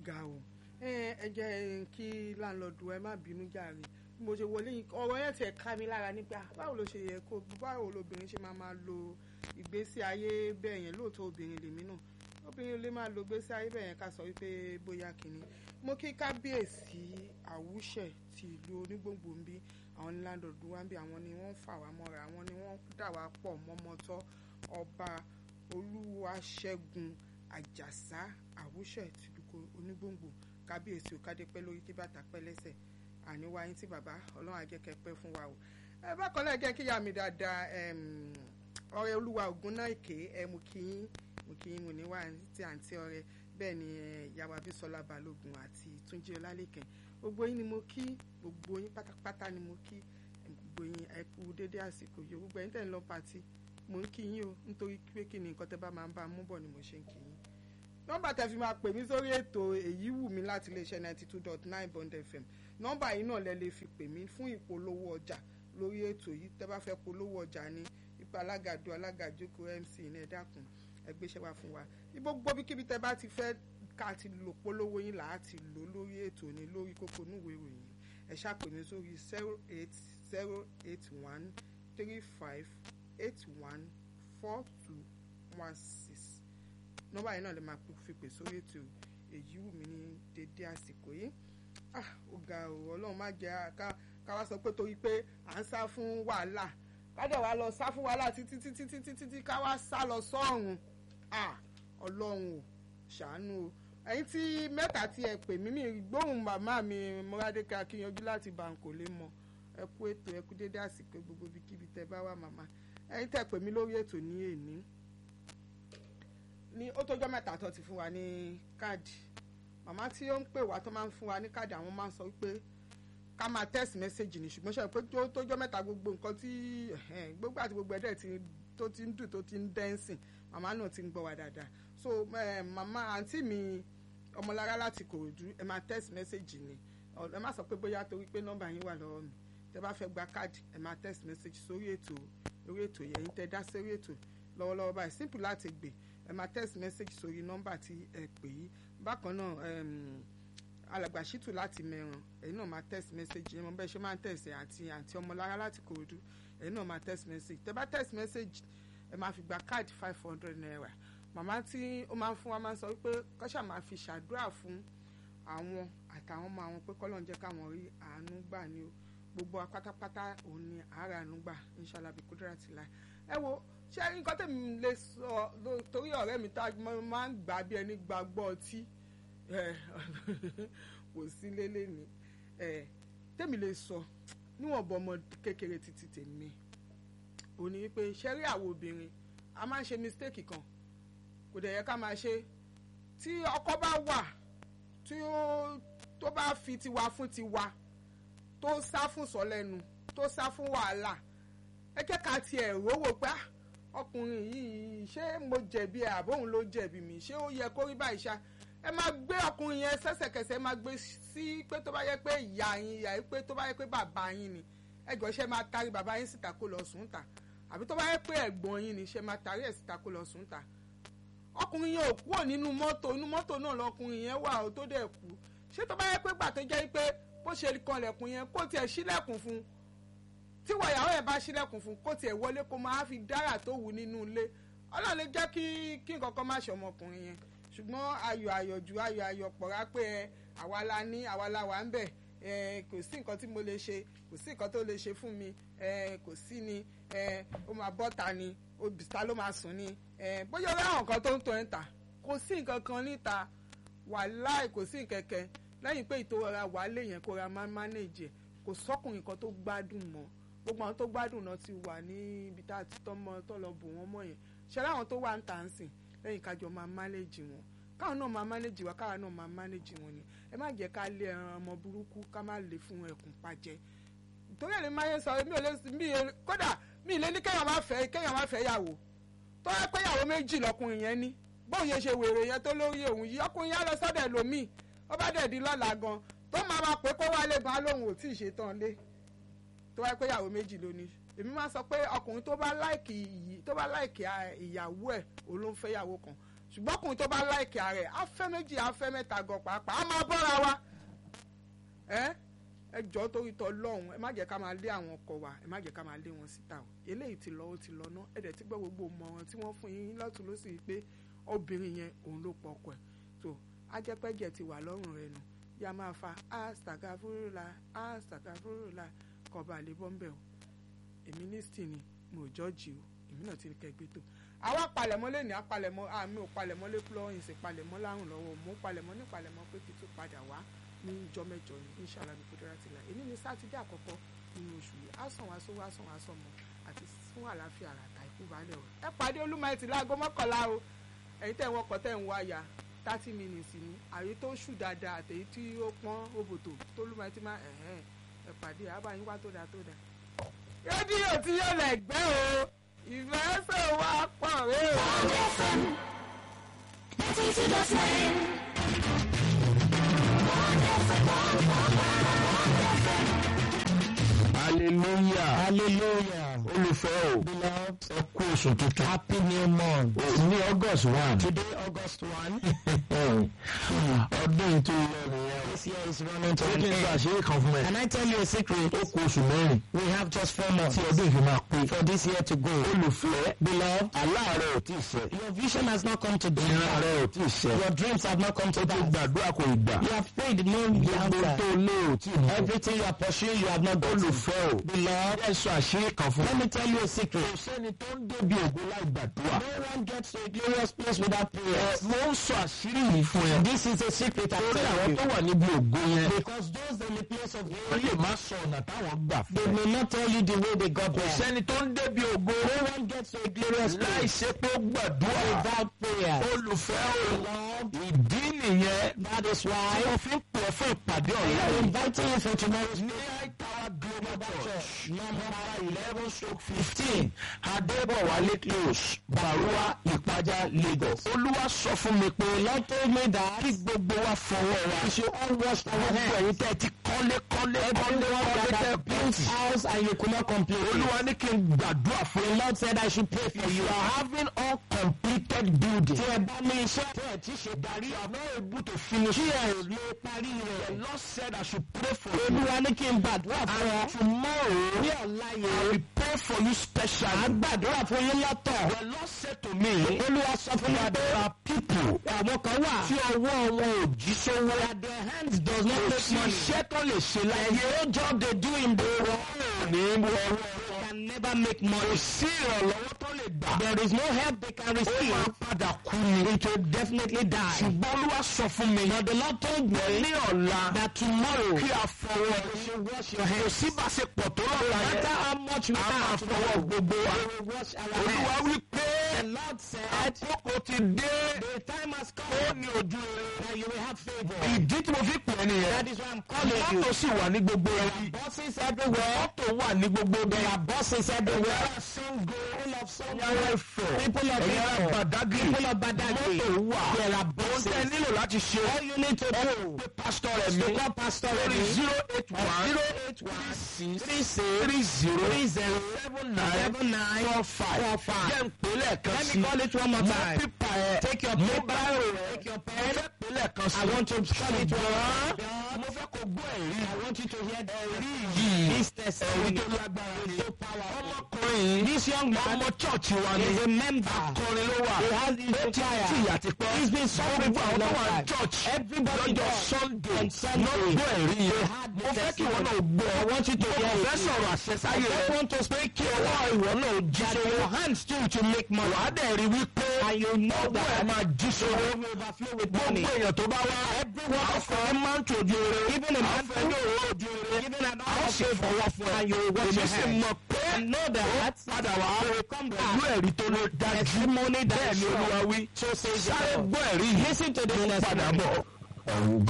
ga o ẹ ẹ jẹ́ kí láńlọ́ọ̀dù ẹ má bínú jàre bí mo ṣe wọlé yìí ọ̀rọ̀ yẹn tiẹ̀ ká mi lára nípa báwo ló ṣe yẹ kó báwo lobìnrin ṣe máa máa lo ìgbésí ayé bẹ́ẹ̀ yẹn lóòótọ́ obìnrin lèmi náà obìnrin lè máa lo ìgbésí ayé bẹ́ẹ̀ yẹn ká sọ wípé bóyá kìíní mo kí kábíyèsí àwùṣẹ ti ìlú onígbòǹgbò ń bí àwọn ní láńlọ́ọ̀dù wa ń bí àwọn ni wọ́n ń fà wá mọ́ra àwọn ni wọ́n dà wá pọ̀ mọ́mọ́tọ́ ọba olúwaṣẹ́gun àjàsá àwùṣẹ tìlúkọ onígbòǹgbò kábíyèsí òkádépẹ́ lórí kí bàtà pẹ́ lẹ́sẹ̀ àníwá yín tí bàbá ọlọ́run àjẹkẹ́ pẹ́ fún wa o ẹ bákan náà jẹ́ kí ìyá mi dáadáa ọ̀rẹ́ olúwa ògùn náà èké ẹ mú kí yín mú kí yín mú níwá tí àǹtí ọ̀rẹ́ bẹ́ẹ̀ ni ìyàwó abísọ́lá balógun àti túnjí ọlálẹ́kẹ̀ gbogbo yín ni mo kí gbogbo yín pátápátá ni mo kí gbogbo yín ẹ kú dédé àsìkò yìí gbogbo yín tẹ̀ ń lọ pàtí mo ń kí yín o nítorí pé kí ni nǹkan tẹ́ bá máa ń bá mú bọ̀ ni mo ṣe ń kí yín nọ́mbà tẹ́ fi máa pè mí sórí ètò èyí wù mí láti iléeṣẹ́ ninety two dot nine bond fm nọ́mbà yìí náà lẹ lè fi pè mí fún ìpolówó ọjà lórí ètò yìí tẹ́ bá fẹ́ polówó ọjà ní ipa alágàdo alágàjókòó mc ní ẹ dákun ẹ gbéṣẹ́ wá fún wa gbogbo bíkíbi tẹ́ bá ti fẹ́ ká ti lò polówó yín là á ti lò lórí ètò ní lórí kókó núwèé ìròyìn ẹ ṣàpè mí sórí zero eight zero eight one three five eight one four two one six nọ́mbà yìí náà lè máa fi pè sórí ètò èyí wù mí ní dédé àsìkò yìí ah ó ga o ọlọ́run má jẹ́ ká ká wá sọ pé torí pé à ń sá fún wàhálà ká dẹ̀ wá lọ sá fún wàhálà títí títí títí títí ká wá sá lọ sọ́run ah ọlọ́run ò ṣàánú o ẹ̀yin tí mẹ́ta tí ẹ pè mí mi gbóhùn màmá mi mọ́rádékà akíyanjú láti bàǹkò lè mọ ẹ kú ètò ẹ kú dédé àsìkò gbogbo ibikíbi tẹ bá wà màmá ẹ̀yin tẹ pè mí lórí ètò ní èní ní ó tọ́jọ́ mẹ́ta tó ti fún wa ní káàdì màmá tí ó ń pè wá tó máa ń fún wa ní káàdì àwọn máa ń sọ wípé ká máa text message ni ṣùgbọ́n ṣe pé tó jọ́ mẹ́ta gbogbo nǹkan tí gbogbo àti gbogbo ẹ̀dẹ̀ tó ti ń dùn tó ti ń dẹ́nsìn màmá náà ti ń gbọ́ wa dáadáa so màmá àǹtí mi ọmọlára láti kòròdú ẹ máa text message ni ẹ má sọ pé bóyá torí pé nọ́mbà yín wà lọ́wọ́ mi tẹ bá fẹ́ gba káàdì ẹ máa text message sórí ètò orí ètò yẹn tẹ dá sórí ètò lọ́wọ́lọ́wọ́ báyìí simple láti gbé ẹ máa text message sórí nọ́mbà tí ẹ pè yí bákan náà alàgbà ṣìtù láti mẹ́ràn ẹ̀yin náà máa text message ẹ mọ bẹ́ẹ̀ ṣe máa ń text àti àǹtí ọmọlára láti kòròdú ẹ̀yin náà máa text message tẹ bá text message ẹ máa fi gba káàdì five hundred naira màmá tí ó máa ń fún wa máa ń sọ wípé kọ́ṣà máa fi ṣàdúrà fún àwọn àtàwọn ọmọ àwọn pé kọ́lọ́n jẹ́ káwọn rí àánú gbà ní o gbogbo apátápátá òun ni àárẹ̀ àánú gbà inshallah bí kúdúrà ti láì ẹ wo ṣé nǹkan tèmi lè sọ torí ọ̀rẹ́ mi tá máa ń gbà bí ẹni gbàgbọ́ ọtí kò sí lélẹ̀ ni tèmi lè sọ níwọ̀n bọ́ ọmọ kékeré títí tèmi ò ní pé ṣẹ́rí àwọn obìnrin a máa ń ṣe mistake kan kò dẹ̀ yẹ ká máa ṣe tí ọkọ bá wà tí ó tó bá fi tiwa fún tiwa tó sá fún sọlẹ́nu tó sá fún wàhálà ẹ jẹ́ ká tiẹ̀ rówó pé ọkùnrin yìí ṣé mo jẹ̀bi ẹ̀ àbóhùn ló jẹ̀bi mi ṣé ó yẹ kó rí báyìí ṣá ẹ máa gbé ọkùnrin yẹn sẹ́sẹ̀kẹsẹ̀ máa gbé sí pé tó bá yẹ pé ìyá yín ìyá yín pé tó bá yẹ pé bàbá yín ni ẹ jọ ṣe máa tarí bàbá yín síta kó lọ sùn ta àbí tó bá yẹ pé ẹ̀gbọ́n yín ni ṣe máa tarí ẹ̀ síta kó lọ sùn ta ọkùnrin yẹn ò kúrò nínú mọ́tò inú mọ́tò náà lọkùnrin yẹn wà ó tó dẹ̀ kú ṣé tó bá yẹ pé gbà tó jẹ́ pé bó ṣe kanlẹ̀kùn yẹn kó tiẹ̀ ṣílẹ̀kùn fún un tí wàyàwó yẹn bá ṣílẹ̀kùn fún un kó tiẹ̀ wọlé kó máa fi dára tó wù nínú ilé ọlọ́run lè jẹ́ kí kí nǹkan kan má ṣe ọmọkùnrin yẹn ṣùgbọ́n ayọ̀ ayọ̀jù ayọ̀ ayọ̀ pọ̀ra pé ẹ àwa la ní àwa la wà ń bẹ̀ ẹ kò sí nǹkan tí mo lè ṣe kò sí nǹkan tó lè ṣe fún mi ẹ kò sí ni ẹ ó máa bọ́ta ni obìsá ló máa sùn ni bóyá ọ̀rẹ́ àwọn kan tó ń tọ́ ẹ̀ ń tà kò sí nǹkan kan níta wàláì kò sí nkẹ̀kẹ́ lẹ́yìn pé ìtòwọ́ra wàálé yẹn kó ra máa ń mánéjì ẹ̀ kò sọ́kùnrin kan tó gbádùn mọ́ gbogbo àwọn tó gbádùn náà ti wà ní ibi tá a ti tọ́ mọ́ tọ́ lọ bò wọ́n mọ́ yẹn ṣẹlẹ̀ àwọn tó wà ń tà ń sìn lẹ́yìn kájọ máa mánéjì wọn káwọn náà máa mánéjì wa káwọn náà máa mánéjì wọn ni ẹ má jẹ́ ká lé ẹran ọmọ burúkú ká má lè fún ẹkùn pàjẹ́ torí ẹ̀ ní máa yẹ sọ mi ò lè mi kódà mi ì lé ní kéèyàn má fẹ́ kéèyàn má fẹ́ yàwó tó yẹ pé ìyàwó méjì lọkùnrin yẹn ní bóun yẹn ṣe wèrè yẹn tó lórí òun yìí ọkùnrin yẹn lọ sọ́dọ̀ ẹlòmíì ó bá dẹ̀ di lọ́la gan tó máa ma pé kó wálé gan lóhùn ò tí ì ṣe tán lé tó wáyé pé ìyàwó méjì ló ní èmi máa sọ pé ọkùnrin tó bá láìkì ìyí tó bá láìkì ìyàwó ẹ̀ òun ló ń fẹ́ ìyàwó kan ṣùgbọ́n ọkùnrin tó bá láìkì ààrẹ afẹ́ méjì afẹ́ mẹ́ta gan pàápàá á máa bọ́ra wa ẹ ẹ jọ torí tọ lọ́hùn ẹ má jẹ́ ká máa lé àwọn ọkọ wa ẹ má jẹ́ ká máa lé wọn síta o eléyìí ti lọ ó ti lọ ná ẹ dẹ̀ ti gbọ́ gbogbo mọ̀ràn tí wọ́n fún yín lọ́tún lọ́sì pé obìnrin yẹn òun ló pọ̀ ọkọ ẹ̀ tó ajẹ́pẹ́jẹ́ ti wà lọ́rùn rẹ̀ nù yá máa fa astagafurula astagafurula kọba àlebọ́ńbẹ́ o èmi ní sìn ni mo jọ́ọ̀jì o èmi náà ti ní kẹgbẹ́ tó àwa palẹ̀mọ́ lẹ́ni apalẹ̀mọ́ àmì ò palẹ̀mọ́ lé florence palẹ̀mọ́ lárùn lọ́wọ́ mo palẹ̀mọ́ ní palẹ̀mọ́ pé kí tó padà wá ní ìjọ mẹ́jọ ní inshallah ní kúndúrà tìlà èyí ní sátidé àkọ́kọ́ nínú oṣù yìí á sàn wá sówó á sàn wá sàn mọ́ àti fún àlàáfíà àràtà ikú balẹ̀ o ẹ pàdé olúmọ̀ẹ́tì láago mọ́kànlá o ẹ̀yin tẹ̀ wọ́n kọ́ tẹ̀ ń wáyà thirty minutes ni àyè tó ṣù dáadáa àtẹ̀yí tí ó pọ́n òbòtò tó lúmọ̀ẹ́tì máa ẹ̀hẹ́n ẹ pàdé àbáyín wá tó dáa tó dáa. rédíò tí yóò lẹ̀ gbẹ́ o ìfẹ́ sọ wá pọ̀ rẹ́ o. hallelujah Hallelujah. olùfẹ́ o Beloved, ẹ kú oṣù tuntun happy new month. ní august one Today, August 1. ọdún yìí tó lọ nìyẹn o This year is running to ṣé an kí n sọ end. àṣírí kan fún ẹ Can I tell you a secret? ó kú oṣù mẹ́rin We have just four months tí ọdún yìí fi máa pé for this year to go. olùfẹ́ Beloved, aláàárẹ̀ ò tí ì ṣẹ your vision has not come to ìran pass. rẹ̀ ò tí ì ṣẹ Your dreams have not come to ó ti pass. gbàdúrà kò ì gbà You have prayed, no gbogbo answer. tó lé ò tí ì mú Everything you are pursuing, you have not gotten. olùfẹ́ o Beloved, ẹ sọ àṣírí kan fún let mi me tell you a secret. kò sẹ́ni tó ń débi ògo láì gbàdúrà No one gets to a glorious place without prayer. mo ń sọ àṣírí yìí fún ẹ This is a secret I'm torí àwọn telling tó you. wà níbi ògo yẹn Because those in the place of ó glory, lè má sọ ọ̀nà táwọn gbà they fún ẹ may not tell you the way they got kò there. sẹ́ni tó ń débi ògo No one gets to a glorious láì place ṣe pé ó gbàdúrà without prayer. olùfẹ́ o Lord, ìdí nìyẹn that is tí why mo fi ń pè ọ́ fún ìpàdé I ọ̀la am yìí inviting you for tomorrow's ní Tower Global Church number eleven stroke fifteen Adébọ̀wálé close Barua Ìpájà Lagos. Olúwa sọ fún mi pé Lord told me that kí gbogbo wa fọwọ́ wa. we should all wash our Gbogbo hands. ẹ̀yin tẹ́ ti kọ́lé kọ́lé kọ́lé Everyone kọ́lé that tẹ́ has built bíìtì. house and you could not complete it. Olúwa ní kí n gbàdúrà fún The yín. Lord said I should pray for If you. you are having uncompleted building. Tí ẹ bá ní iṣẹ́ tẹ́ ẹ̀ tí ṣe darí you are not able to finish. tí ẹ lè parí The rẹ̀. Lord said I should pray for you. Olúwa ní kí n gbàdúrà fún ọ. And tomorrow Ní ọ̀la I yẹn, will pray for you à specially. ń gbàdúrà fún yín lọ́tọ̀. The Lord said to me Olúwa sọ fún mi that pé there are people àwọn kan wà tí ọwọ́ wọn ò jí sówó. that their hands does not Kò make sí money. iṣẹ́ tó lè ṣe láyé. No job they do in the world Wọ́n ò ní wọ ọwọ́ wọn. can never make Kò money. sí ìrànlọ́wọ́ tó lè gbà. There is no help they can Ó máa receive. padà kú ni. It will definitely die. Ṣùgbọ́n Olúwa sọ fún mi. But the Lord told me Ní ọ̀la that tomorrow kí a fọwọ́ you should wash your Kò hands. sí bá ṣe pọ̀ tó No lọ́la matter yẹn. how much we A máa have, fọwọ́ gbogbo wa. we will wash our Olúwa hands. wí pé The Lord said, àkókò ti dé. the time has Ó come ní ojú rere. that you will have favor. Ìdí tí mo fi pè é nìyẹn. That is why I'm calling you. Mọ́tò sì wà ní gbogbo ẹbí. Buses everywhere. Mọ́tò wà ní gbogbo ẹbí. There are buses everywhere. Ẹ̀yà Ṣàngó. People of Sango, Ẹ̀yà Ifẹ̀. people of Ẹ̀yà Ifẹ̀, Badagry. people of Badagry. Mọ́tò wà. There are Ohun buses. tẹ́ ẹ nílò láti ṣe. All you need to do Pé pásítọ̀ rẹ̀ is mi. to call Pastor Lórí Remy zero eight one zero eight one three six three six three zero three zero seven nine seven nine four five. four five. Jẹ́ ń pè lẹ́ẹ̀kan Let sí. me call it one more Mú time. pípa ẹ̀. Take your Mú paper, báírò rẹ̀. take your Mo pen. fẹ́ pè lẹ́ẹ̀kan sí. I want to call it one more Ṣùgbọ́n time. mo fẹ́ kó gbọ́ ẹ̀rí. I want you to hear the Ẹ̀rí This yìí. Ẹ̀rí testimony tó lágbára ni. is so powerful. Ọmọkùnrin yìí. This young man Ọmọ chọ́ọ̀chì wa ni. is a member. Akọrin ló wà. He has his Ó ti choir. tí ìyà ti pẹ́. He's been suffering for a Gbogbo long àwọn tó wà ní time. church. Everybody Lọ́jọ́ does. Sunday. On Sunday. Ló gbọ́ ẹ̀rí They yẹn. had Mo the fẹ́ kí ìwọ náà testimony. gbọ́. I want you to Mo hear fẹ́ it. sọ̀rọ̀ àṣẹ I sáyé just rẹ̀. want to speak Kí ọwọ́ ìwọ náà jí that sówó. your hands too to make money. Wàá dẹ̀ rí wípé And you know ọwọ́ ẹ̀ that máa jí sówó. you will overflow with money. Gbogbo èèyàn tó bá wá. Everyone Àwọn of fẹ́ ní máa ń tòjú eré. Even a Àwọn man fẹ́ ní òróró ojú eré. Even an Àwọn hour sì fọwọ́ fún ẹ. and you will wash Èmi your sì hands. mọ̀ pé And know that padà wá you will come pẹ̀lú back. ẹ̀rí tó ló dájú. Testimony that Bẹ́ẹ̀ is ni sure. Olúwa wí. So says the Sáré Lord. gbọ́ ẹ̀rí yìí. Listen to this Padà testimony. bọ̀. Ọ̀run